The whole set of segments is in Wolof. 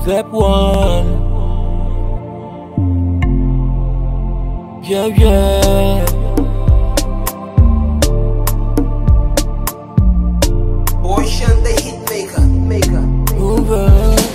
Step one. Yeah, yeah. Boy Sean the hit maker, maker. over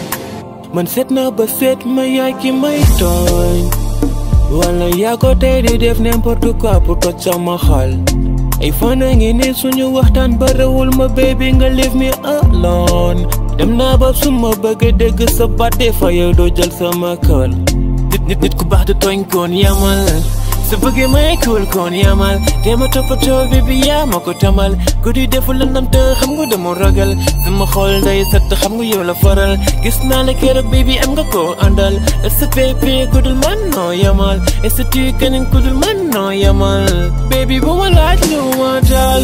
man seet naa ba seet ma yaay ki may tooñ wala yaa ko tey di def n'importe quoi pour toj sama xol ay fan a ngi ni suñu waxtaan ba rewul ma baby nga leave me alone dem naa ba suma bëgg dégg sa baat des fois yow doo jël sama kër nit nit nit ku baax du tooñ koon yamal su bëggee may kuul koon yamal te ma toppatoo bi bi yaa ma ko tamal guddi defu la nam te xam nga dama ragal sama xol day set xam nga yow la faral gis naa la keroog bi bi am nga ko àndal est-ce que bébé ku dul man noo yamal est-ce que tu keneen ku dul man noo yamal baby bu ma laaj lu ma dal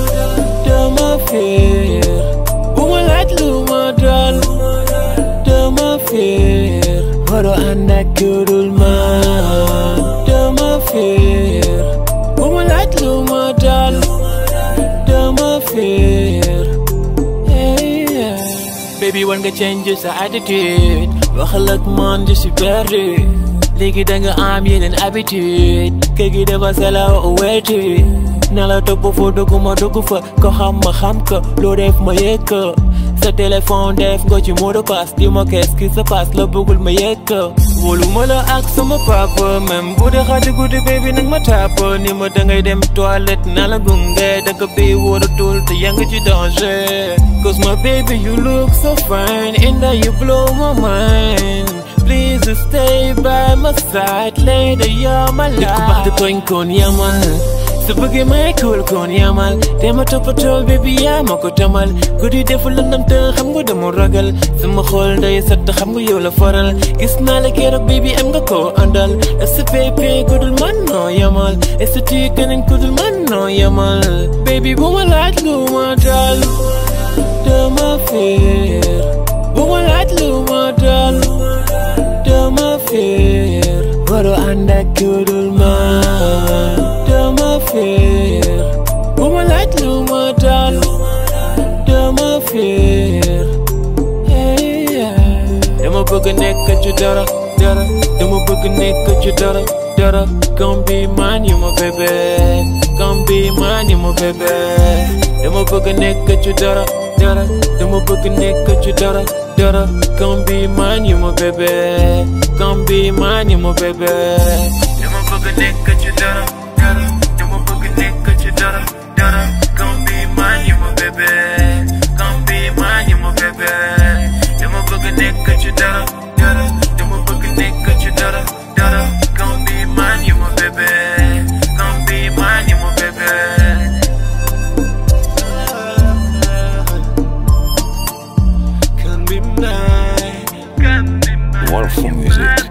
dama féer bu ma laaj lu ma dal dama féer waroo ànd ak ku dul man dama féer bu ma laaj lu ma dal dama féer hey, yeah. baby war nga change sa attitude waxal ak man je suis perdu léegi da nga am yeneen habitude kër gi dafa selaw wetu na la topp foo dugg ma dugg fa ko xam ma xam ko loo def ma yëg ko sa téléphone def nga ci mot de passe di ma qu'est-ce qui se passe la bëggul ma yëg ko wóolu ma la ak sama papa même bu dee xaati guddi baby nag ma tàpp ni ma dangay dem toilette na la gunge dëkk bi wóoratul te yaa ngi ci danger cause my baby you look so fine and that you blow my mind Please stay by my side later you're my life Nit ku baax di tooñ koon yamal su bëggee may kuul koon yamal te ma toppatoo baby yaa ma ko tamal guddi defu lëndam te xam nga dama ragal sama xol day set xam nga yow la faral gis naa la keroog baby am nga ko àndal est-ce que baby ku dul man noo yamal est-ce que tu keneen ku dul man noo yamal baby bu ma laaj lu ma dal dama féer bu ma laaj lu ma dal dama féer waroo ànd ak ku dul man dama féer bu ma laaj lu ma dal dama féer hey, yeah. dama bëgg nekk ci dara dara dama bëgg nekk ci dara dara come be man you my baby come be man you my baby dama bëgg nekk ci dara dara dama bëgg nekk ci dara dara come be man you my baby come be man you my baby dama bëgg nekk ci dara dara dama bëgg nekk ci dara dara come be man you my baby come be man you my baby dama bëgg nekk ci dara dara dama bëgg nekk ci dara dara come be man you my baby come be man you my baby Can be mine, can be mine. Wonderful music.